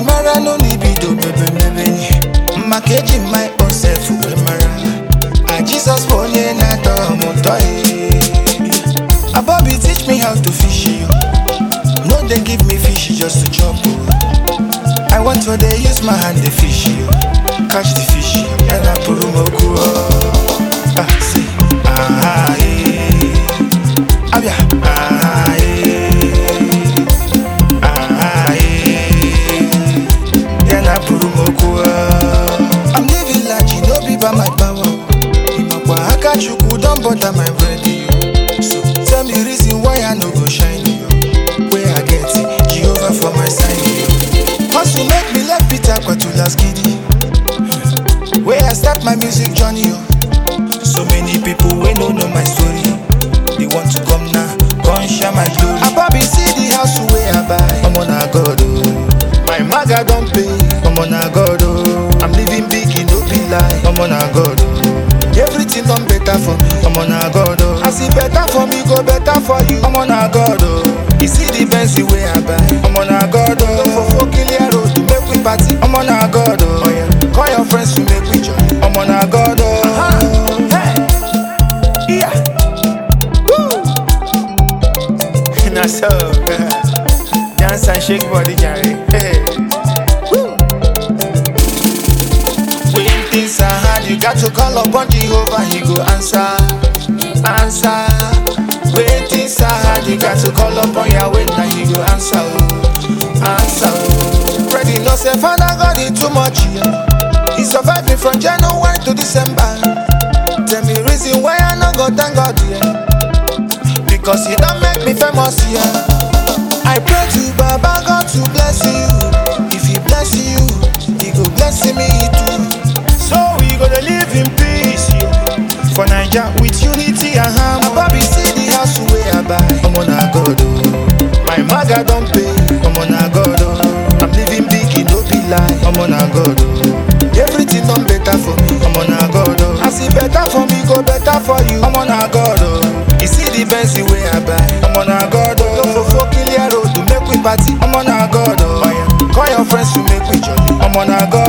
mara no libido bebe mebe maka eji my own self wee mara a Jesus bụ onye na-atọ m ụtọ eh. Abobi teach me how to fish yo. no dey give me fish just to chop o. I want to dey use my hand dey fish yo. catch the fish ya na pụrụ m okwu o. Ah, see. Ah, eh. Abia. Ah, eh. Ah, eh. Ya na pụrụ m okwu o. I'm living large, no be by my power. Imakwa aka Chukwu don butter my bread yo. So tell me reason why I no go shine yo. Where I get it, Jehovah for my side yo. Hustle make me left Peter Kwatulas giddy. Where I start my music journey yo. So many people wey no know my story. They want to come now, come share my glory. Ababi see the house wey I buy. Omo na God oh. My maga don pay. Omo na God oh. I'm living big, e no be lie. Omo na God oh. Everything done better for me. Omo na God oh. As e better for me, go better for you. Omo na God oh. You see the Benz wey I buy. Omo na God oh. No for Kilia road to make we party. Omo na God oh. oh yeah. Call your friends to make we jolly. Omo na God oh. Hey. Yeah. Woo. Na so. Dance and shake body, Jerry. Hey. Woo. When things are hard, you got to call upon Jehovah, He go answer, answer. When things are hard, you got to call upon Yahweh, now He go answer, oh, answer. oh. Ready, no say, Father God, it too much, yeah. He survived me from January to December. Tell me reason why I no go thank God, yeah. Because He don't make me famous, yeah. I pray to Baba God to bless you. If He bless you, He go bless me too. So we gonna live in peace, yeah. For Naija with unity and harmony. Ababi see the house where I buy. Omo na God oh. My maga don pay. Omo na God oh. I'm living big, e no be lie. Omo na God oh. Everything done better for me. Omo na God oh. As e better for me, go better for you. Omo na God oh. You see the Benz wey I buy. Omo na God oh. No for Kilia road to make we party. Omo na God oh. Call your friends to make we jolly. Omo na God